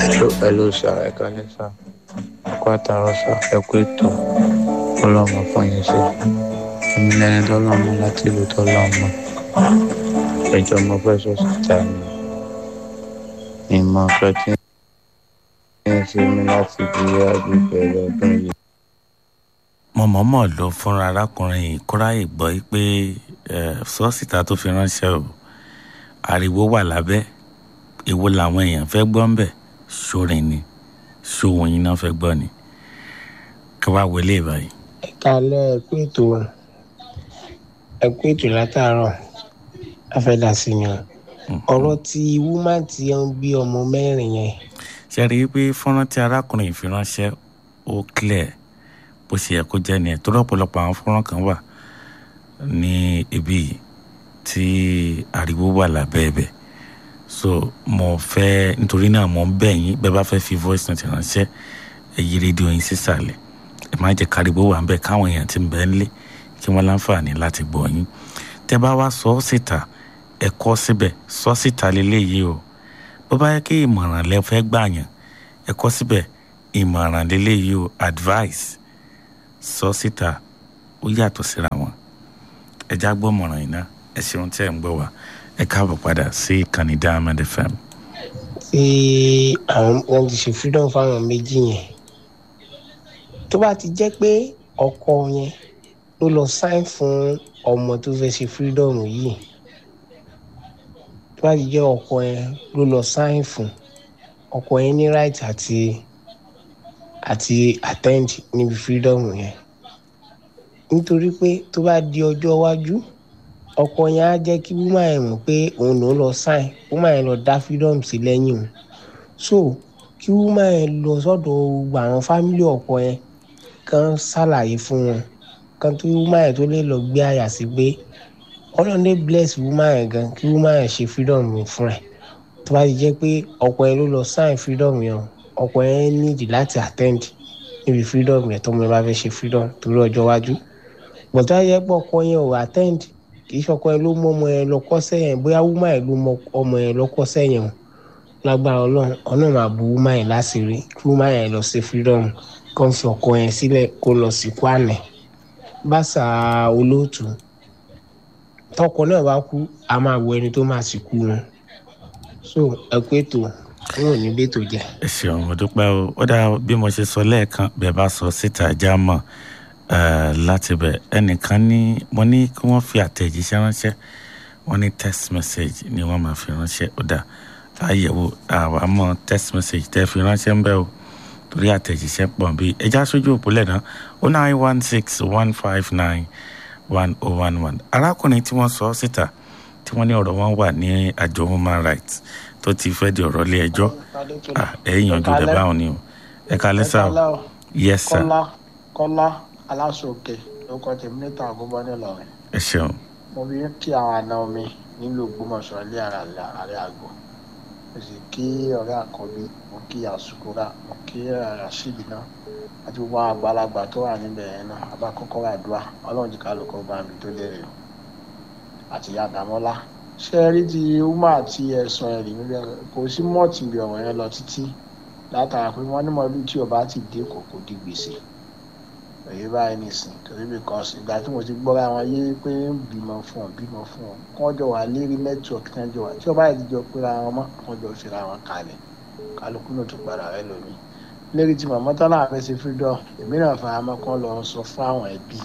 pẹ̀lú sà ẹ̀ka ní sà ẹ̀kọ́ àtàrọ̀ sà ẹ̀kọ́ ètò ọlọ́mọ fún yín sí èmi lẹni tó lọ́mọ láti ìlú tó lọ́mọ ẹjọ́ mo fẹ́ sọ síta ni ìmọ̀ ọ̀fẹ́ tí ń ṣe mí láti bí agbègbè ọdún yìí. mo mọ̀ọ́mọ̀ ló fúnra arákùnrin yìí kóráyè gbọ́ pé sọ́ọ̀sìta tó fi ránṣẹ́ o ariwo wà lábẹ́ èwo làwọn èèyàn fẹ́ gbọ́ ń bẹ̀ sórin ni sóhun yín náà fẹ́ gbọ́ ni ká wá wọlé báyìí. ẹ kalẹ ẹ kú ètò ẹ kú ètò látàárọ̀ afẹ́dà sí ni ọ̀rọ̀ tí wúmá tí ń bí ọmọ mẹ́rin yẹn ṣe rí i pé fọ́nrán tí arákùnrin yìí fi ránṣẹ́ ó clear bó ṣe yẹ kó jẹ́ ni ẹ̀ tó lọ́pọ̀lọpọ̀ àwọn fọ́nrán kan wà ní ibi yìí tí ariwo wà lábẹ́ ẹ̀bẹ̀ so mo fẹ́ nítorí náà mo ń bẹ̀ yín bẹ́ẹ̀ bá fẹ́ fi voice note ránṣẹ́ ẹ yí rédíò yín sísàlẹ̀ ẹ má jẹ́ káriwo wà ń bẹ̀ káwọn èèyàn ti ń bẹ ńlé kí wọ́n láǹfààní láti gbọ́ yín tẹ́ bá wá sọ ọ́ síta ẹ kọ́ síbẹ̀ sọ síta lélẹ́yìí o bó bá yẹ kí ìmọ̀ràn lẹ fẹ́ gbà yàn ẹ kọ́ síbẹ̀ ìmọ̀ràn lélẹ́yìí o advice sọ síta ó yàtọ̀ síra wọn ẹ já gbọ́ mọ̀ràn yìí ná ẹ ṣeun tí ẹ ń gbọ́ wá ẹ káàbọ̀ padà sí ìkànnì diamond fm. tí àwọn wọn ti ṣe freedom fáwọn méjì yẹn tó bá ti jẹ́ pé ọkọ yẹn ló lọ sign fún ọmọ tó fẹ́ ṣe freedom yìí tó bá ti jẹ́ ọkọ yẹn ló lọ sign fún ọkọ yẹn ní right àti àti attend níbi freedom yẹn nítorí pé tó bá di ọjọ́ iwájú ọkọ yẹn á jẹ́ kí wúmà yẹn mọ̀ pé òun ló lọ sign wúmà yẹn lọ dá freedom sí lẹ́yìn o so kí wúmà yẹn lọ sọ́dọ̀ gbogbo àwọn fámílì ọkọ yẹn kan ṣàlàyé fún wọn kan tó wúmà yẹn tó lè lọ gbé àyà sí pé ọlọ́run lè bless wúmà yẹn gan kí wúmà yẹn ṣe freedom yẹn fún ẹ̀ tó bá ti jẹ́ pé ọkọ yẹn ló lọ sign freedom yẹn ọkọ yẹn nídìí láti attend níbi freedom yẹn tọmọ yẹn bá fẹ́ ṣe freedom torí ọjọ́ iwájú bọ̀dá yẹ pé ọkọ yẹn ò attend kì í ṣọkọ yẹn ló mú ọmọ yẹn lọ kọ́sẹ́ yẹn bóyá wúmà yẹn ló mú ọmọ yẹn lọ kọ́sẹ́ yẹn o lágbára ọlọ́run ọlọ́run máa bu wúmà yẹn láṣìírí kí wúmà yẹn lọ ṣe freedom kó ń fi ọkọ yẹn sílẹ̀ kó lọ sí kwánẹ̀ báṣà olóòtú tọkọ náà bá kú a máa wo ẹni tó máa sì kú wọn so ẹ pé tó wọn ò ní bẹ́tò jẹ. ẹ ṣeun mo dúpẹ́ o ó dáa bí mo ṣe sọ lẹ́ẹ̀kan bẹ́ẹ̀ bá sọ síta já mọ̀ láti bẹ̀ ẹnìkan ní mo ní kí wọ́n fi àtẹ̀jíṣẹ́ ránṣẹ́ wọ́n ní text message ni wọ́n máa fi ránṣẹ́ ó dáa láyẹ̀wò àwa mọ̀ text message tẹ́ fi ránṣẹ́ ń bẹ́ o torí àtẹ̀jíṣẹ́ pọ̀ bí ẹja sójú òpólẹ̀ náà ó nine one six one five nine one oh one one arákùnrin tí wọ́n sọ síta tí wọ́n ní ọ̀rọ̀ wọn wà ní àjọ human rights tó ti fẹ́ di ọ̀rọ̀ ilé ẹjọ́ ẹ̀ yànjú rẹ̀ báwọn ni o ẹ kalẹ́ sá o yes sir kọ́lá kọ́lá aláṣọkè lóko tèmi níta àgọ́bọ́ nílọrin ẹ ṣeun mo bí kí àwọn àna mi nílùú ògbómọ̀ṣọ́ ilé ara àrẹ àgọ́ mo sì kí ọ̀rẹ́ àkọ́bí mo kí àsùkúrà mo kí rasheed náà àti gbogbo àwọn àgbàlagbà tó wà níbẹ̀ yẹn náà abákọ́kọ́ àdúrà ọlọ́run jìkà ló kọ́ bá mi tó lérè o àti ìyá àdámọ́lá ṣé ẹ rí ti umar àti ẹ̀sùn ẹ̀rí níbẹ̀ kò sí mọ́ọ̀tì bí ọ̀rọ̀ yẹn lọ títí látara pé wọ́n ní mọ́lú tí ọba ti dé kò kò di gbèsè èyí báyìí nìsín torí because ìgbà tí mo ti gbọ́ra wọn yé pé ń bímọ fún ọ bímọ fún ọ kí wọ́n jọ wà lérí nẹ́tíwọ̀kì tí wọ́n jọ wà tí ọba yìí ti jọ péra wọn mọ́ wọ́n jọ fira wọn kalẹ̀ kálukú náà tún padà rẹ lómi lérí tí màmá tán náà fẹ́ ṣe freedom èmi náà fara mọ́ kán lọ sọ fún àwọn ẹbí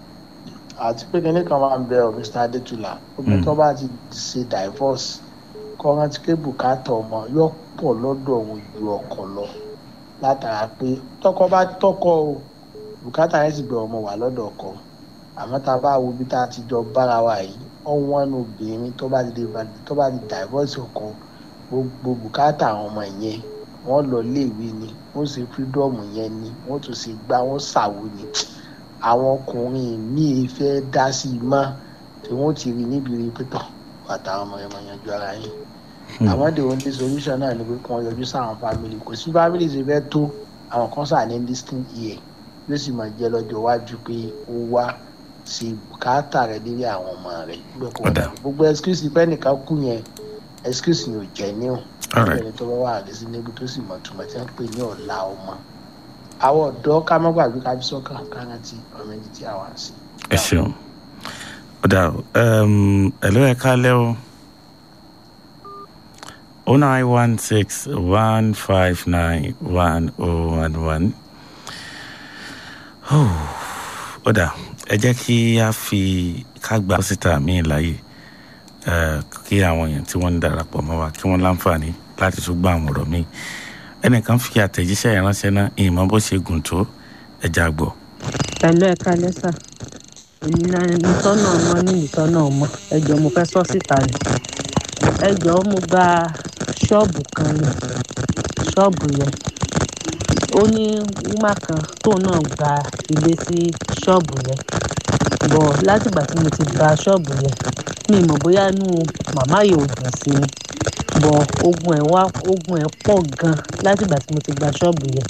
àti pé kinní kan máa ń bẹ ọ mr adétúlà obìnrin tó bá ti ṣe divorce kọ́ rántí pé bùkátà ọmọ yóò pọ̀ lọ́dọ̀ òun ju ọkọ lọ látara pé tọkọ bá tọkọ o bùkátà yẹn sì gbé ọmọ wà lọ́dọ̀ ọkọ àmọ́ tá a bá wo bí tá a ti jọ bára wa yìí ọ̀wọ́n ní obìnrin tó bá ti tó bá ti divorce ọkọ gbogbo bùkátà àwọn ọmọ yẹn wọ́n lọ léèwé ni wọ́n ṣe freedom yẹn ni wọ́n tún ṣe gbá wọ́n ṣàwo ni àwọn ọkùnrin míì fẹ́ dá sí i mọ́ tí wọ́n ti rí níbi rí pẹ́tọ̀ àtàwọn ọmọ ẹ̀mọ yanjú ara yín àwọn the only solution náà ni pé kí wọ́n yọjú sáwọn family kò sí family ṣe fẹ́ tó àwọn kan sà ní listing here yóò sì máa jẹ́ lọ́jọ́ iwájú pé ó wá sí bùkátà rẹ lérí àwọn ọmọ rẹ Ọ̀dà. gbogbo excuse pé ẹnìkan kú yẹn excuse yóò jẹ́ níwọ̀n Alright. ẹni tó bá wà lẹ́sìn níbi tó sì mọ̀ túmọ̀ tí wọ́n pè ní ọ̀la ọmọ àwọn ọ̀dọ́ ká má gbàgbé ká fi sọ́kàn ká rántí ọmọ ẹni tí àwa ń sìn. ẹ ṣeun ó dà o um, ẹ̀lọ́ ẹ̀ kálẹ̀ o o nine one six one five nine one oh one one ó dà ẹ jẹ́ kí a fi ká gba síta míì láàyè eh, kí àwọn èèyàn tí wọ́n ń darapọ̀ mọ́ wa kí wọ́n láǹfààní láti tún gbọ́ àwọn ọ̀rọ̀ míì ẹnìkan fi àtẹ̀jíṣẹ́ yẹn ránṣẹ́ náà ìmọ̀ bó ṣe gùn tó ẹja gbọ́. pẹ̀lú ẹ̀ka lẹ́sà èmi náà ìtọ́nà ọmọ ní ìtọ́nà ọmọ ẹjọ́ mo fẹ́ sọ síta ni ẹjọ́ mo gba ṣọ́ọ̀bù kan ni ṣọ́ọ̀bù yẹn ó ní wúmà kan tóun náà gba ilé sí ṣọ́ọ̀bù yẹn bọ̀ látìgbà tí mo ti gba ṣọ́ọ̀bù yẹn mi ì mọ̀ bóyá inú màmá yìí ò dùn sí ni bọ̀ ogun ẹ̀ wá ogun ẹ̀ pọ̀ gan látìgbà tí mo ti gba ṣọ́ọ̀bù yẹn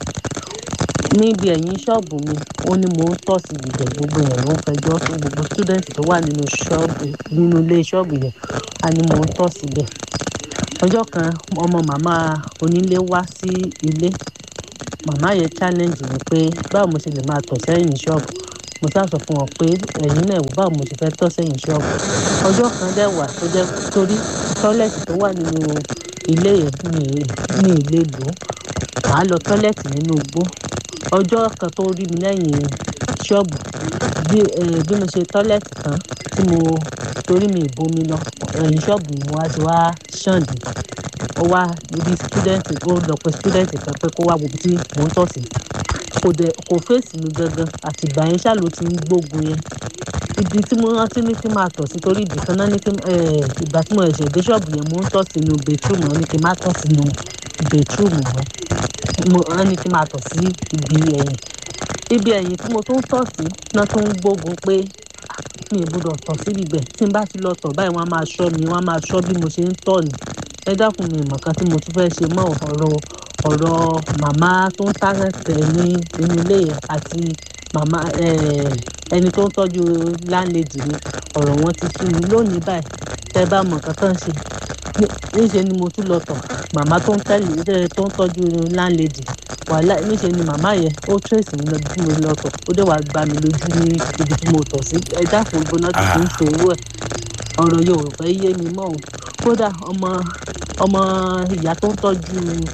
níbi ẹ̀yìn ṣọ́ọ̀bù mi ó ní mò ń tọ̀ sí ibẹ̀ gbogbo yẹn ló ń fẹjọ́ fún gbogbo student tó wà nínú ṣọ́ọ̀bù nínú ilé ṣọ́ọ̀bù yẹn a ní mò ń tọ̀ síbẹ̀ ọjọ́ kan ọmọ màmá onílé wá sí ilé màmá yẹn challenge mi pé báwo mo ṣe lè máa tọ̀ sẹ́yìn ṣọ́ọ̀bù mo sá sọ fún wọn pé ẹ̀yin náà wò báwo mo ṣe fẹ́ tọ̀ sẹ́yìn ṣọ́ọ̀bù ọjọ́ kan dẹ̀ wà tó jẹ́ torí tọ́lẹ̀tì tó wà nínú ilé yẹn mi mi ì lè lò ó màá lọ tọ́lẹ̀tì nínú igbó ọjọ́ kan tó rí mi lẹ́yìn ṣọ́ọ̀bù bí eh, bí mo ṣe tọ́lẹ̀tì tán tí mo torí mi ìbomi lọ ẹ̀yìn ṣọ́ọ̀bù ni mo wá ti wá ṣàǹdì ó wá ibi stúdẹ̀ǹtì ó lọ pé stúdẹ̀ǹtì kan pé kó wá wo ibi tí mò ń tọ̀ sí kò dẹ̀ kò fèsì mi gangan àtìgbà yẹn ṣáà ló ti ń gbógun yẹn ibi tí mo rántí ní kí n máa tọ̀ sí torí ibì kan náà ní kí n eh, ìgbà tí mo ẹ̀ṣẹ̀ dé ṣọ́ọ̀bù yẹn mo ń tọ̀ sínú bẹ̀túrùmù wọn ní kí n má tọ̀ sínú bẹ̀túrùmù wọn mo wọn ní kí n máa tọ̀ sí ibi ẹ̀yìn ibi ẹ̀yìn tí mo tún ń tọ̀ sí náà tún ń gbógun pé "Ah, mi ì gbọ́dọ̀ tọ̀ síbi ibẹ̀ tí n bá ti lọ tọ̀ báyìí wọ́n á máa ṣọ́ mi wọ́n á máa ṣọ́ bí mo ṣe ń tọ̀ ni ẹ dákun mi ìmọ̀ kan tí mo tún fẹ́ ṣe mọ́ ọ̀rọ̀ ọ̀rọ̀ màmá tó ń tàrẹ̀tẹ̀ ní inú ilé yẹn àti màmá eh, ẹni tó ń tọ́jú láńlẹ́dì mi ọ̀rọ̀ wọn ti sú mi lónìí báyìí tẹ́ bá mọ̀ nǹkan tán ṣe ní- níṣẹ́ ni mo tún lọ tọ̀ màmá tó ń tẹ̀lé tẹ́- tó ń tọ́jú láńlẹ́dì wàhálà níṣẹ́ ni màmá yẹn ó tírèsì mi lọ bí mo lọ tọ̀ ó dẹ̀ wá gbá mi lójú ní ibi tí mo tọ̀ sí ẹ dákun gbóná tó ti ń ṣòwò ẹ̀ ọ̀rọ̀ yóò fẹ́ yé mi mọ́ o kódà ọmọ ọmọ ìyá tó ń tọ́jú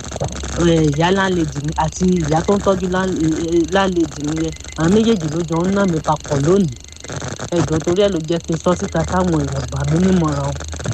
eh, ìyá láńlẹ́dì mi àti ìyá tó ń tọ́jú lán- eh, eh, láńlẹ́dì mi yẹn àwọn méjèèjì ló jọ ń ná mi papọ̀ lónìí ẹ̀gbọ́n torí ẹ̀ ló jẹ́ kí n sọ síta káwọn èèyàn gbà mí nímọ̀ràn o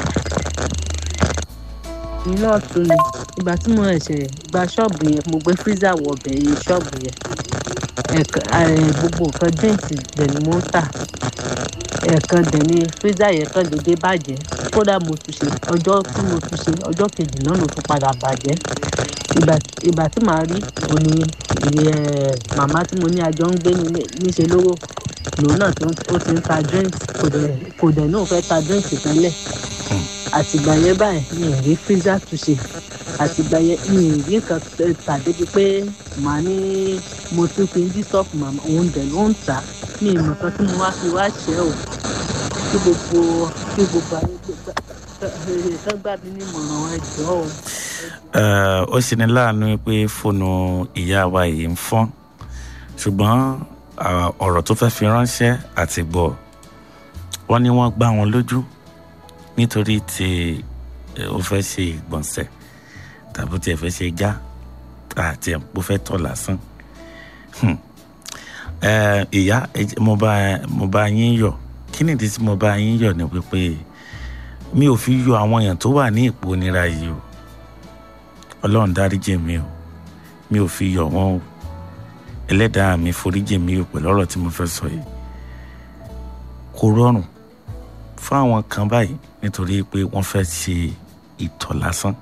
èmi náà tún ni ìgbà tí mo ẹ̀ṣẹ̀ gba ṣọ́ọ̀bù yẹn mo gbé freezer wọ ọbẹ̀ yẹn ṣọ́ọ̀bù yẹn ẹ̀ẹ̀kan eh, gbogbo nǹkan drinks dẹ̀ ni mo ń tà ẹ̀ẹ̀kan dẹ̀ ni freezer yẹn kàn déédéé bàjẹ́ kódà mo tún ṣe ọjọ́ tí mo tún ṣe ọjọ́ kejì náà ló tún padà bàjẹ́ ìgbà ìgbà tí màá rí òní ìyẹ màmá tí mo ní àjọ ń gbé nílé níṣe lówó lòun náà tó ó ti ń ta drinks kò dẹ̀ kò dẹ̀ náà fẹ́ ta drinks tẹ́lẹ̀ àtìgbà yẹn báyìí mi ì rí freezer túnṣe àtìgbà yẹn mi ì rí nǹkan tẹ- tà débi pé màá ní mo tún fi ń dí sọ́ọ̀fù màmá òun dẹ̀ ló ń tà á mi ì mọ̀ kan tí mo wá fi wá ṣẹ́ o kí gbogbo kí gbogbo ayé gbé kán gbà mí nímọ̀ràn ẹ jọ̀ọ́ o. Eh, ó ṣe ní láàánú pé fóònù ìyá wa yìí ń fọ́n ṣùgbọ́n ah, ọ̀rọ̀ tó fẹ́ fi ránṣẹ́ àti gbọ́ wọ́n ní wọ́n gbá wọn lójú nítorí tí eh, ó fẹ́ ṣe ìgbọ̀nsẹ̀ tàbí tí ẹ fẹ́ ṣe já àti ẹ̀ bó fẹ́ tọ̀ lásán Hmm. Eh, ìyá ẹ jẹ́- mo bá mo bá yín yọ̀ kí nìdí tí mo bá yín yọ̀ ni wípé mi ò fi yọ àwọn èèyàn tó wà ní ipò nira yìí o ọlọ́run dáríjì mi o mi ò fi yọ̀ wọ́n o ẹlẹ́dàá mi foríjì mi o pẹ̀lú ọ̀rọ̀ tí mo fẹ́ sọ yìí kò rọrùn fún àwọn kan báyìí nítorí pé wọ́n fẹ́ ṣe ìtọ̀ lásán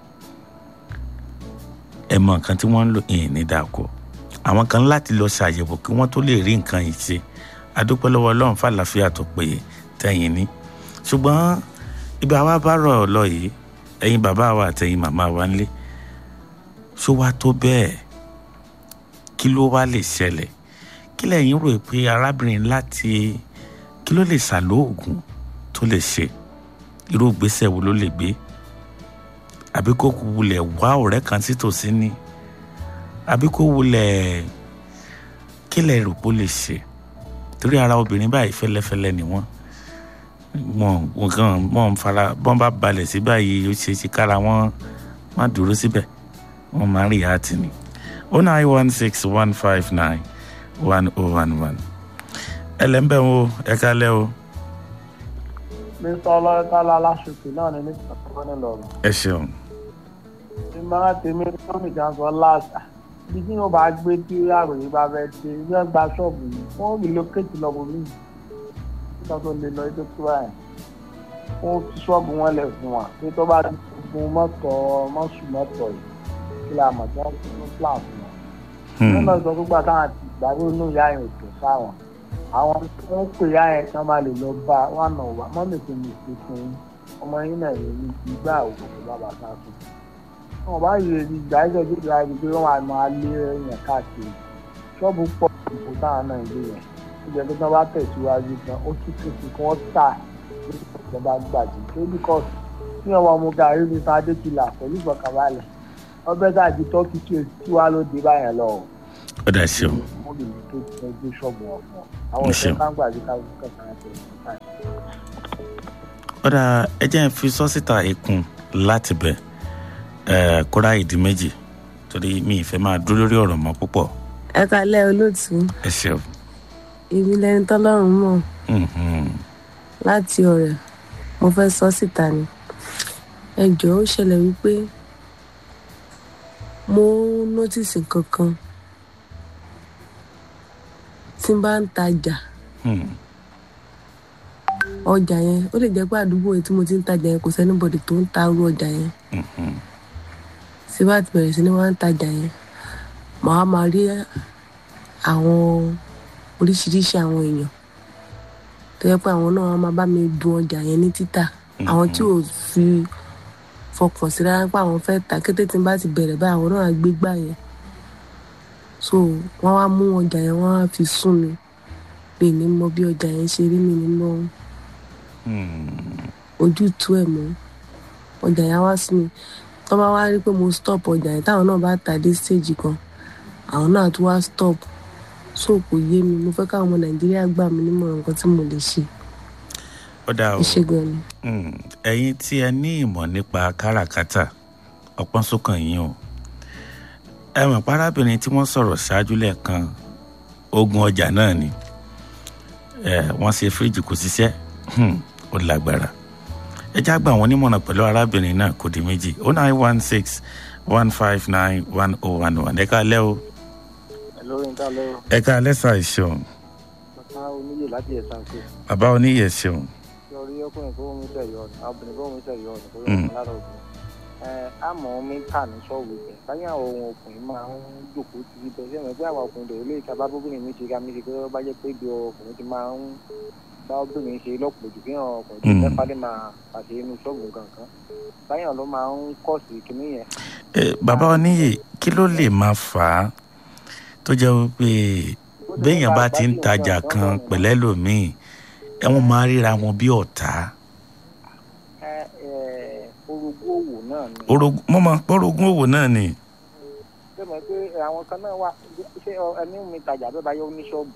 ẹ mọ nǹkan tí wọ́n ń lò ìyìn ní dàkọ àwọn kan láti lọ ṣàyẹ̀wò kí wọ́n tó lè rí nǹkan yìí ṣe adúpẹ́ lọ́wọ́ ọlọ́run fàlàfíà tó péye tẹ̀yìn ní ṣùgbọ́n ibi àwa bá rọ̀ ọ́ lọ yìí ẹ̀yin bàbá wa àtẹ̀yin màmá wa ńlé ṣó wá tó bẹ́ẹ̀ kí ló wá lè ṣẹlẹ̀ kí lẹ́yìn rò pé arábìnrin láti kí ló lè ṣàlóògùn tó lè ṣe irú ìgbésẹ̀ wo ló lè gbé àbí kó wulẹ̀ wá ọ̀rẹ́ kan sítòsí ni àbí kó wulẹ̀ kílẹ̀ rò pé ó lè ṣe torí ara obìnrin báyìí fẹ́lẹ́fẹ́lẹ́ ni wọ́n wọn nǹkan wọn fara bọ́n bá balẹ̀ sí báyìí ó ṣe é ṣe kára wọn má dúró síbẹ̀ wọ́n máa rí àtì ni oh nine one six one five nine one oh one one ẹlẹ́mbẹ̀ wo ẹ kálẹ́ o mr ọlọ́tàlá aláṣùkì náà ní nípa tó ní lọ́rùn. ẹ ṣeun ìmọ̀ràn tèmi tó nìkan sọ láàṣà bí tí yóò bá gbé tí àròyìn bá fẹ́ ṣe bí wọ́n gba ṣọ́ọ̀bù yìí wọ́n relocate lọ́bù mí nígbà tó lè lọ ètò tó báyìí wọ́n fi ṣọ́ọ̀bù wọn lẹ̀ fún wa pé tó bá ti gun mọ́tò mọ́sù mọ́tò yìí kí la mọ̀ tí wọ́n fi ní plan fún wọn. wọ́n lọ sọ gbogbo àtàwọn àti ìgbàgbọ́ inú ìyá yẹn ò tó sáwọn àwọn tí wọ́n pè ìyá yẹn kí wọ́n máa lè lọ bá wọn nà wá mọ́mì tó ní ìpín ọmọ yín náà yẹn ní ìgbà òkú bàbá sáà tó wọn bá yẹ ìgbà ẹjọ tó gba ibi pé wọn máa máa lé èèyàn káàkiri ṣọ́ọ̀bù pọ̀ ìbò táwọn náà lé yẹn ìjọba tó tán bá tẹ̀síwájú gan ó tún tún sí kí wọ́n tà ìjọba gbàdé tó bíkọ́ tí wọn wọ́n mú gàrí ní sáadé kìlà pẹ̀lú ìfọkànbalẹ̀ ọbẹ̀ tàbí tọ́kì tí o tí wàá ló dé báyẹn lọ. ó dà ṣeun wọ́n lè ní tó ti gbé ṣọ́ọ̀bù wọn fún ọ àwọn Ẹ ìṣẹ́ ṣeun. káńgbà àti káńgbà tẹ̀ ó dà ẹ jẹ́ n fi sọ́sítà ikùn láti bẹ̀ ẹ̀ kóra ìdí méjì torí mi ì fẹ́ máa dúró lórí ọ̀rọ̀ mọ́ púpọ̀ ẹ kalẹ́ olóòtú ẹ ṣeun èmi lẹni tọ́lọ́run mọ̀ Mhm. láti ọ̀rẹ́ mo fẹ́ sọ síta ni ẹ jọ̀ọ́ ó ṣẹlẹ̀ wípé mo nọ́tìsì nǹkan kan tí n bá ń tajà Hmm. ọjà yẹn ó lè jẹ́ pé àdúgbò yìí tí mo ti ń tajà yẹn kò sẹ́nibọ̀dì tó ń ta irú ọjà yẹn Mhm. tí bá ti bẹ̀rẹ̀ sí ni wọ́n ń tajà yẹn màá máa rí àwọn oríṣiríṣi àwọn èèyàn tó yẹ pé àwọn náà wọ́n máa bá mi dun ọjà yẹn ní títà àwọn tí ò fi fọkàn sí rárá pé àwọn fẹ́ ta kété tí n bá ti bẹ̀rẹ̀ báyìí àwọn náà á gbé gbà yẹn so wọ́n wá mú ọjà yẹn wọ́n á fi sún mi mi ní mọ bí ọjà yẹn ṣe rí mi ní mọ Hmm. ojútùú ẹ̀ mọ́ ọjà yẹn á wá sí mi tó bá wá rí pé mo stop ọjà yẹn táwọn náà bá tà dé stage kan àwọn náà tún wá stop so kò yé mi mo fẹ́ káwọn ọmọ nàìjíríà gbà mí nímọ̀ràn nǹkan tí mo lè ṣe ó dà o iṣẹ́ gan ni. Hmm. ẹ̀yin tí ẹ ní ìmọ̀ nípa káràkátà ọpọ́n sókàn yín o ẹ mọ̀ parábìnrin tí wọ́n sọ̀rọ̀ ṣáájú lẹ́ẹ̀kan ogun ọjà náà ni ẹ wọ́n ṣe fíríjì kò ṣiṣẹ́ Hmm. ó lágbára ẹ já gbà wọ́n nímọ̀ràn pẹ̀lú arábìnrin náà kò di méjì oh nine one six one five nine one oh one one ẹ ká lẹ́ o lórí nǹkan lọ́rọ̀ ẹ ká lẹ́sà ìṣeun bàbá oníyè láti ẹ̀sán pé bàbá oníyẹ̀ ṣeun lórí ọkùnrin tó ń tẹ̀ yọ ọ̀nà obìnrin tó ń tẹ̀ yọ ọ̀nà tó Mm. yọ lára obìnrin. ẹ àmọ́ mi kà ní sọ́ọ̀bù ibẹ̀ báyìí àwọn ohun ọkùnrin máa ń jòkó ti ibẹ̀ ṣé ẹ̀mọ́ pé àwọn ọkùnrin tó lè ta bábóbìnrin mi ṣe ká mi ṣe pé ó bá jẹ́ pé ibi ọkùnrin ti máa ń bá obìnrin ṣe lọ́pọ̀ jù kí àwọn ọkùnrin tó Mm. fẹ́ pàdé máa pàṣẹ inú sọ́ọ̀bù kankan báyìí ló máa ń kọ̀ sí kinní yẹn. ẹ bàbá oníyè kí ló lè máa fà á tó jẹ́ wípé béèyàn bá ti ń tajà kan pẹ̀lẹ́ lòmíì ẹ̀wọ̀n máa ríra wọn bí ọ̀tá ẹ ẹ orogún òwò náà ni. Orogún- mo máa ń pọ́ orogún òwò náà ni ṣé mo pé àwọn kan náà wà ṣé ọ- ẹni mi tajà bẹ́ẹ̀ bá yẹ oníṣọ́ọ̀bù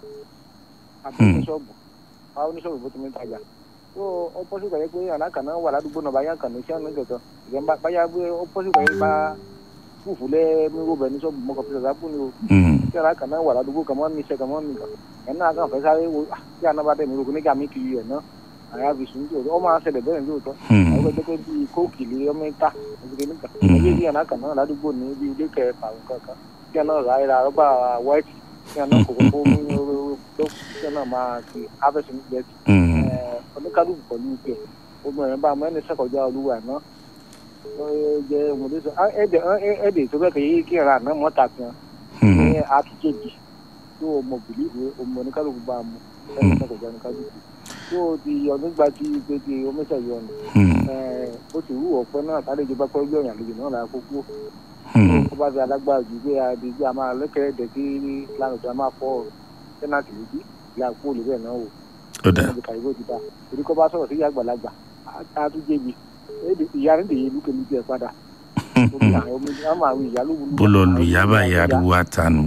àbí Hmm. oníṣọ́ọ̀bù bá oníṣọ́ọ̀bù bó ti mi tajà tó ó pọ́sí pẹ̀lú pé alákan náà wà ládùúgbò náà báyà kan ní iṣẹ́ ọ̀nà kankan ìgbẹ́ bá- báyà pé ó pọ́sí pẹ̀lú bá fúfú lẹ́ míró bẹ̀ ní ṣọ́ọ̀bù mọ́kàn fi ṣàṣà fún ni o Hmm. tí alákan náà wà ládùúgbò kan mọ́ ní iṣẹ́ kan mọ́ nìkan ẹ̀ náà kàn fẹ́ sáré wo ah, tí àná bá tẹ̀ mí rògbò nígbà mi kiri ẹ̀ náà àyà fi sùn tó ọ máa ṣẹlẹ̀ bẹ́ẹ̀ lóòótọ́ Hmm. àwọn ẹgbẹ́ tó bíi kóòkì lé ọmọ ìta ẹgbẹ́ níta Mhm. ẹgbẹ́ bí àná kan náà ládùúgbò ní ibi ilé kẹfà kankan kí àná ra ẹra rọ́bà white kí àná kòkó kó mú ló kí àná máa fi harvest ní jẹ́ Hmm. oníkálukú pẹ̀lú ìpè gbogbo ẹ̀yìn bá ọmọ ẹni sẹ́kọ̀ọ́jà olúwa náà ó jẹ́ ọmọdé sọ ah, ẹ̀dẹ̀ ẹ̀- ẹ̀dẹ̀ tó bẹ́ẹ̀ kẹ́yẹ́ kí ẹ̀rọ àná mọ́ta kan Hmm. ní àtúnjẹ́jì tó ọmọ bìlíìfù ọmọ oníkálukú bá a mú ẹni sẹ́kọ̀ọ́jà oníkálukú tó di ọdún gba ti gbèdé oníṣẹ́yọ ọ̀nà Hmm. ó ti rú ọ̀pẹ náà tálejò bá pẹ́ gbẹ̀yìn àlejò náà là kókó Hmm. ó bá fi alágbára jù pé àdéjì a máa lẹ́kẹ̀rẹ́ dẹ̀ sí lánàá tó a máa fọ́ sẹ́nàtì lójú ìyá àpò olùbẹ̀ náà wò ó dà wọ́n ti kàwé ti dá torí kọ́ bá sọ̀rọ̀ sí ìyá àgbàlagbà á tún jẹ́bi èdè ìyá rẹ̀ lèyí lókè lókè ẹ̀ padà omi àwọn omi ní àmọ́ àwọn ìyá ló wúlò. bó lọ lu ìyá báyìí ariwo àtànù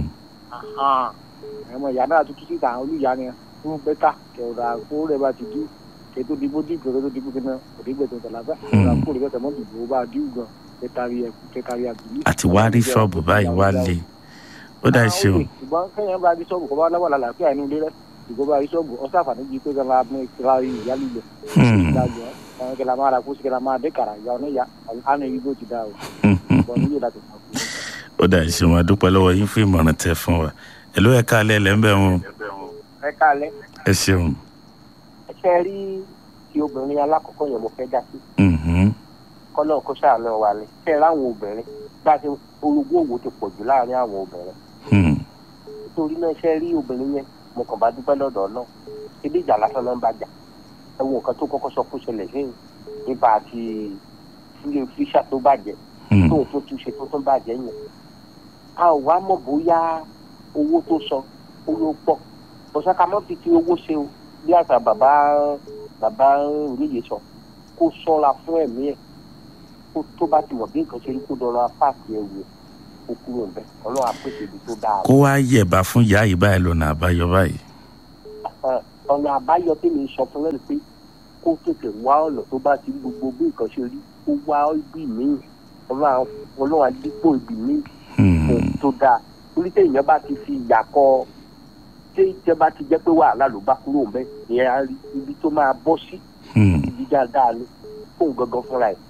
àwọn ìyá náà tuntun síta àwọn olùyá ni fún bẹ́tà kẹ̀rọ̀dà kó rẹ̀ bá ti dú kẹtó dìbò dìbò kẹtó dìbò kẹtó òdìgbẹ̀tò tẹ̀láfẹ́ kẹrọ̀dà kó rẹ̀ bẹ́tà mọ́ dìbò bá dìbò gan kẹtàrí ẹ̀kú kẹtàrí àbílí. àti wá rí ṣọ́ọ̀bù báyìí wá lé ó dà ṣe o ṣùgbọ́n kẹ́yìn bá rí ṣọ́ọ̀bù kọ́ bá lọ́wọ́ lálàáfíà inú ilé rẹ̀ ṣùgbọ́n bá rí ṣọ́ọ̀bù ọ̀sán àǹfààní bíi pé kẹ́lá mú ìtura ìyá lílẹ̀ ìdájọ́ àwọn kẹ́lá máa ra kó sí kẹ́lá máa dé kàrà ìyá ọ̀nà ìyá àná ibi bó ti dá o ṣùgbọ́n nílé láti fà kú. ó dà ṣe wọn dúpẹ́ lọ́wọ́ yín fún ìmọ̀ràn tẹ fún wa èló ẹ̀ ká alẹ́ lẹ́ńbẹ̀ wọn ẹ káalẹ́ ẹ ṣeun ẹ ṣe rí ti obìnrin alákọ̀ọ́kọ́ yẹn mo fẹ́ dá sí Mhm. kọ́lọ́ kó ṣàánú wa ni ṣe é ráwọn obìnrin bá a ṣe orogún òwò ti pọ̀ jù láàrin àwọn obìnrin Hmm. nítorí náà ṣe rí obìnrin yẹn mo kàn bá dúpẹ́ lọ́dọ̀ náà ebi ìjà lásán náà ń bá jà ẹ wo nǹkan tó kọ́kọ́ sọ kó ṣẹlẹ̀ sí nípa àti sílé fíṣà tó bàjẹ́ Hmm. tóun tó túnṣe tó tún bàjẹ́ yẹn a ò wá mọ̀ bóyá owó tó sọ ó ló pọ̀ ọ̀sán mọ́ fi ti owó ṣe o bí àṣà bàbá bàbá oníyè sọ kó sọ́ra fún ẹ̀mí ẹ̀ kó tó bá ti mọ̀ bí nǹkan ṣe rí kó dọ̀rọ̀ apáàkì ẹ̀wù ẹ̀ kó kúrò ń bẹ̀ ọlọ́run àpèsè ibi tó dáa kó wá yẹ̀bá fún ìyá yìí báyìí lọ́nà àbáyọ báyìí Ẹ, ọ̀nà àbáyọ tí mi sọ fún lẹ́nu pé kó tètè wá ọ̀nà tó bá ti rí gbogbo bí nǹkan ṣe rí kó wá ibi míì ọlọ́run ọlọ́run àdípò ibi míì Hmm. ohun tó dáa torí téèyàn bá ti fi ìyà kọ tí ìjẹ́ bá ti jẹ́ pé wàhálà ló bá kúrò ń bẹ́ ìyẹn á rí ibi tó máa bọ́ sí Hmm. ibi dáadáa ni fóun gangan fúnra ẹ̀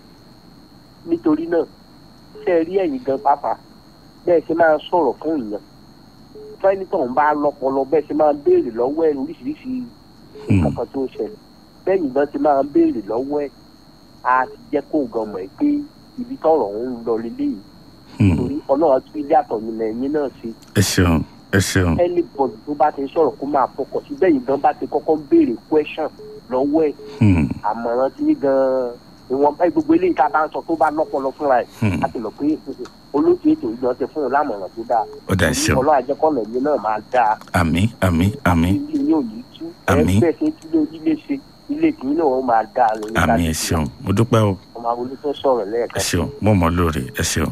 nítorí náà ṣe rí ẹ̀yìn gan pàápàá bẹ́ẹ̀ ṣe máa sọ̀rọ̀ fún ìyàn fẹ́nitọ̀ ń bá lọ́pọlọ bẹ́ẹ̀ ṣe máa béèrè lọ́wọ́ ẹ̀ oríṣiríṣi nǹkan kan tó ń ṣẹlẹ̀ bẹ́ẹ̀ni gan ti máa béèrè lọ́wọ́ ẹ̀ á ti jẹ́ kó gan mọ̀ ẹ́ pé ibi tọ̀rọ̀ ń lọ lélẹ́yìí Hmm. torí ọlọ́run tún ilé àtọ̀yìn lẹ́yìn náà ṣe ẹ ṣeun ẹ ṣeun anybody tó bá ti ń sọ̀rọ̀ kó máa fọkàn sí bẹ́ẹ̀ yìí gan bá ti kọ́kọ́ béèrè question lọ́wọ́ ẹ̀ Hmm. àmọ̀ràn tí gan ìwọ̀n bá gbogbo eléyìí tá a bá ń sọ tó bá lọ́pọlọ fúnra ẹ̀ Hmm. á ti lọ pé olóòtú ètò ìgbọ̀n ti fún un lámọ̀ràn tó dáa ó dà ṣeun ọlọ́run àjẹkọ́lẹ̀ yìí náà máa dáa àmì àmì àmì ilé yóò ní tú Àmín. ẹgbẹ́ ṣe tí ló ilé ṣe ilé tì í náà ó máa dáa lórí àmì ẹ ṣeun mo dúpẹ́ o ọmọ àwọn olùtọ́ sọ̀rọ̀ ẹ lẹ́ẹ̀kan ṣeun mo mọ̀ lóore ẹ ṣeun.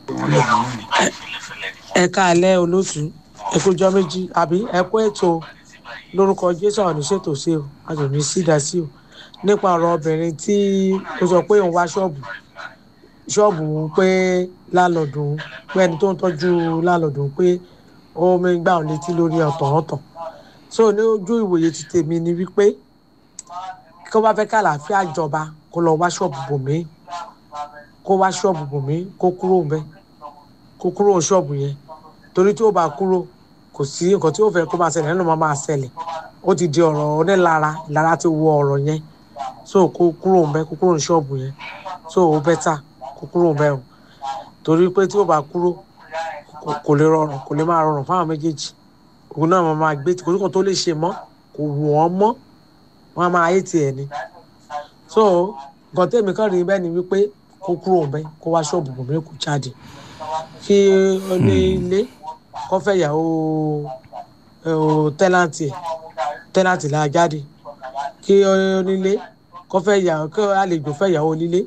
ẹ káalẹ́ olóòtú ẹ kójọ méjì àbí ẹ kó ètò lórúkọ jésù àwọn oníṣètò sí o a sì ní sídà sí o nípa ọ̀rọ̀ obìnrin tí ó sọ pé òun wá ṣọ́ọ̀bù ṣọ́ọ̀bù pé láńlọ́ọ̀dù pé ẹni tó ń tọ́jú láńlọ́ọ̀dù pé ó mi gbà ọ́ létí lórí ọ̀tọ̀ ọ̀tọ̀ so ní ojú ìwòye ti tèmi ni wípé kí wọ́n bá fẹ́ kàlàáfíà jọba kó lọ wá ṣọ́ọ̀bù bòmí kó wá ṣọ́ọ̀bù bòmí kó kúrò ń bẹ́ẹ̀ kó kúrò ṣọ́ọ̀bù yẹn torí tí ó bá kúrò kò sí nǹkan tí ó fẹ́ kó máa ṣẹlẹ̀ nínú máa ṣẹlẹ̀ ó ti di ọ̀rọ̀ onílara ìlara ti wọ ọ̀rọ̀ yẹn so kó kúrò ń bẹ́ kó kúrò ní ṣọ́ọ̀bù yẹn so ó bẹ́tà kó kúrò ń bẹ́ o torí pé tí ó bá kúrò kò- kò lè rọrùn kò lè máa rọrùn fáwọn méjèèjì òun náà máa máa gbé kò sí kan tó lè ṣe mọ́ kò wù wọ́n mọ́ wọ́n á máa ayé tiẹ̀ ni so nǹkan tèmi kàn rí bẹ́ẹ̀ ni wípé kó kúrò ń bẹ́ kó wá ṣọ́ọ̀bù bòmí kó jáde kí onílé kó fẹ́ ìyàwó tẹ́láǹtì ẹ̀ tẹ́láǹtì là jáde kí onílé kó fẹ́ ìyàwó kí àlejò fẹ́ ìyàwó onílé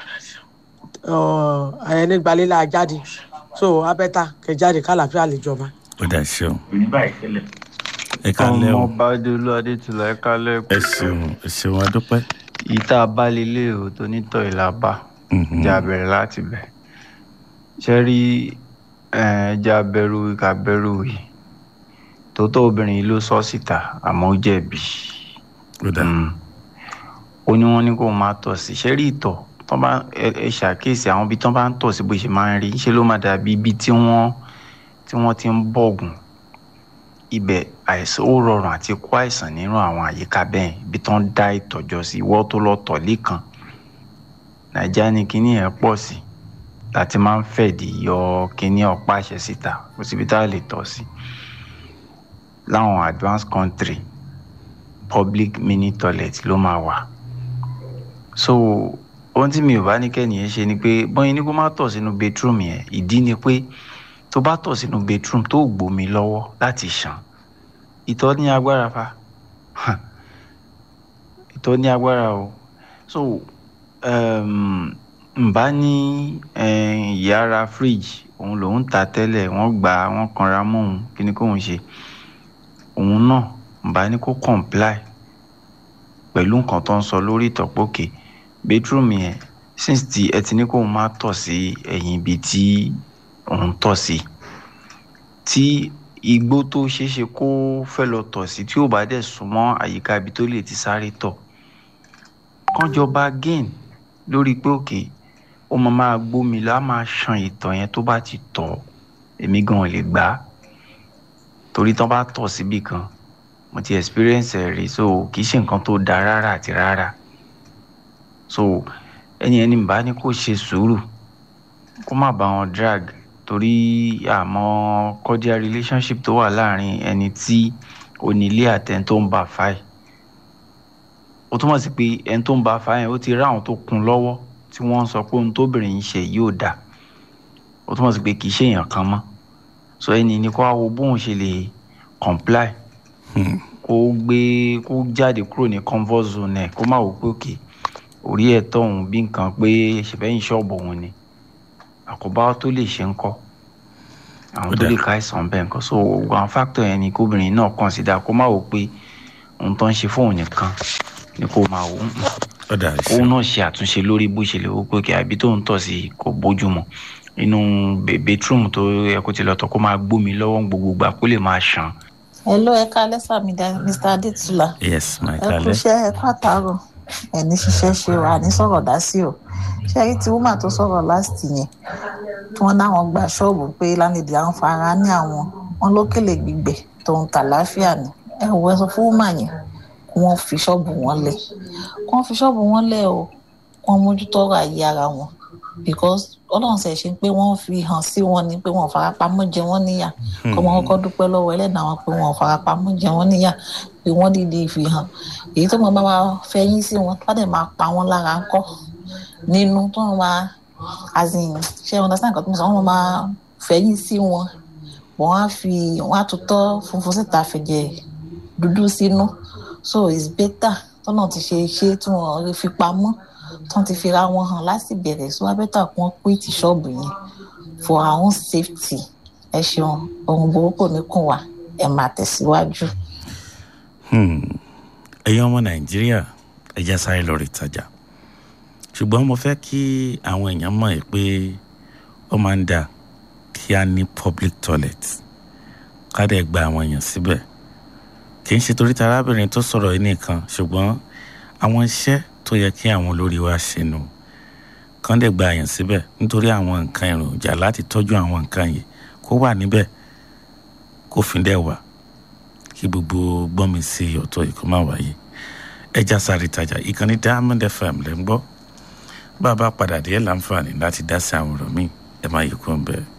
ẹni gbalé là jáde so abẹ́ta kẹ jáde kálàfíà lè jọba. ó dà ṣeun ẹ kálẹ́ o ọmọọba adéolú adétúlọ ẹ kálẹ́ ẹ ṣeun ẹ ṣeun adúpẹ́. ìta abálélé o tó nítọ̀ ìlàbà Mhm. jẹ́ abẹ̀rẹ̀ láti bẹ̀ ṣe rí ẹja bẹ̀rù ìka bẹ̀rù yìí tòótọ́ obìnrin yìí ló sọ síta àmọ́ ó jẹ̀bi ó dà Mm. ó ní wọ́n ní kó máa tọ̀ sí ṣe rí ìtọ̀ tó bá ẹ ẹ ṣàkíyèsí àwọn ibi tó bá ń tọ̀ sí bó ṣe máa ń rí ṣe ló máa dàbí ibi tí wọ́n tí wọ́n ti ń bọ̀gùn ibẹ̀ àìsàn ó rọrùn àti kó àìsàn nínú àwọn àyíká bẹ́ẹ̀ ibi tó ń dá ìtọ̀jọ sí ìwọ́ tó lọ tọ̀ lẹ́kan nàìjíríà ní kinní yẹn pọ̀ sí láti máa ń fẹ̀dí yọ kinní ọ̀pá àṣẹ síta kò síbi tá a lè tọ̀ sí láwọn advanced country public mini toilet ló máa wà so ohun tí mi ò bá ní kẹ́nìyẹn ṣe ni pé bọ́yìn ní kó má tọ̀ sínú bedroom yẹn ìdí ni pé tó bá tọ̀ sínú bedroom tó gbómi lọ́wọ́ láti ṣàn ìtọ̀ ní agbára fa ìtọ̀ ní agbára o so um, nbá ní um, ìyára fridge òun lòún ta tẹ́lẹ̀ wọ́n gbà á wọ́n kanra mọ́ òun kí ni kóun ṣe òun náà nbá ní kó comply pẹ̀lú nǹkan tó ń sọ lórí ìtọ́pọ̀kè bedroom yẹn since tí ẹ ti ní kóun má tọ̀ sí ẹ̀yìn ibi tí òun tọ̀ sí tí igbó tó ṣeé ṣe kó fẹ́ lọ tọ̀ sí tí ò bá dẹ̀ súnmọ́ àyíká ibi tó lè ti sáré tọ̀ kánjọba gain lórí pé òkè ó máa máa gbómi lọ á máa ṣan ìtọ̀ yẹn tó bá ti tọ̀ èmi gan ò lè gbà á torí tán bá tọ̀ síbì kan mo ti experience ẹ̀ rí so kì í ṣe nǹkan tó dáa rárá àti rárá so ẹni ẹni bá ní kó ṣe sùúrù kó má bá wọn drag torí àmọ́ cordial relationship tó wà láàrin ẹni tí onílé àtẹni tó ń bá a fáì ó túmọ̀ sí pé ẹni tó ń bá a fáì yẹn ó ti rí àwọn tó kún lọ́wọ́ tí wọ́n ń sọ pé ohun tóbìnrin yìí ṣe yóò dà ó túmọ̀ sí pé kì í ṣe èèyàn kan mọ́ so ẹni ní kó wá wo bóun ṣe lè comply kó gbé kó jáde kúrò ní comfort zone ẹ̀ kó má wò pé òkè orí ẹ̀ tọ̀hún bí nǹkan pé ṣèbẹ́yìn ṣọ́ọ̀bù òun ni àkóbá tó lè ṣe ń kọ́ àwọn tó lè ká àìsàn bẹ́ẹ̀ nǹkan so gbogbo àwọn factor yẹn ni kóbìnrin náà consider kó má wò pé ohun tó ń ṣe fóun nìkan ni kó máa wò ó òun náà ṣe àtúnṣe lórí bó ṣe lè wò pé kí àbí tó ń tọ̀ sí kò bójúmu inú bedroom tó yẹ kó ti lọ tọ̀ kó máa gbómi lọ́wọ́ gbogbo gbà kó lè máa ṣàn. hello ẹ kálẹ́ sàmì mr adétúlà yes my ẹ kú darling. iṣẹ́ ẹ kú àtàrọ̀ ẹ ní ṣiṣẹ́ ṣe wà ní sọ̀rọ̀ dá sí o ṣé ẹ rí tí woman tó sọ̀rọ̀ last yẹn tí wọ́n náwọn gba ṣọ́ọ̀bù pé lánàá àwọn fara ní àwọn wọn lókèlè gbígbẹ tó ń tà láfíà ni ẹ wọ ẹ sọ fún woman yẹn kí wọ́n fi ṣọ́ọ̀bù wọn lẹ̀ kí wọ́n fi ṣọ́ọ̀bù wọn lẹ̀ o kí wọ́n mójútó ọ̀rọ̀ ayé ara wọn because ọlọ́run ṣe ṣe pé wọ́n fi hàn sí wọn ni pé wọ́n farapamọ́ jẹ wọ́n níyà kọ́ wọn kọ́kọ́ dúpẹ́ lọ́wọ́ ẹlẹ́dàá wọn pé wọ́n farapamọ́ jẹ wọ́n níyà pé wọ́n dìde fi hàn èyí tó máa bá wa fẹ̀yìn sí wọn tó bá dẹ̀ máa pa wọ́n lára ńkọ́ nínú tó wọn máa as in ṣe understand nǹkan tó ń sọ wọn máa fẹ̀yìn sí wọn wọ́n á fi wọ́n á tutọ́ funfun síta fẹ̀jẹ̀ dúdú sínú so it's better tọ́nà ti ṣe ṣe tí wọ́n fi pamọ́ tán ti fi ra wọn hàn láti bẹ̀rẹ̀ so wá bẹ́tà kí wọ́n pín ti ṣọ́ọ̀bù yẹn for our own safety ẹ ṣeun ohun burúkú ní kùn wá ẹ máa tẹ̀síwájú. Hmm. ẹ̀yin ọmọ nàìjíríà ẹ já sáré lọ rí ìtajà ṣùgbọ́n mo fẹ́ kí àwọn èèyàn mọ̀ ẹ́ pé ó máa ń dà kí a ní public toilet ká dẹ̀ gba àwọn èèyàn síbẹ̀ kì í ṣe torí ta arábìnrin tó sọ̀rọ̀ yìí nìkan ṣùgbọ́n àwọn iṣẹ́ tó yẹ kí àwọn olórí wa ṣe nù kán dẹ̀ gba àyàn síbẹ̀ nítorí àwọn nǹkan èròjà láti tọ́jú àwọn nǹkan yìí kó wà níbẹ̀ kó fi dẹ̀ wà kí gbogbo gbọ́nmi sí ọ̀tọ̀ yìí kó má wáyé ẹja sáré tajà ìkànnì diamond fm lẹ́ ń gbọ́ bá a bá padà dé láǹfààní láti dá sí àwọn ọ̀rọ̀ míì ẹ má yí kó ń bẹ́ẹ̀.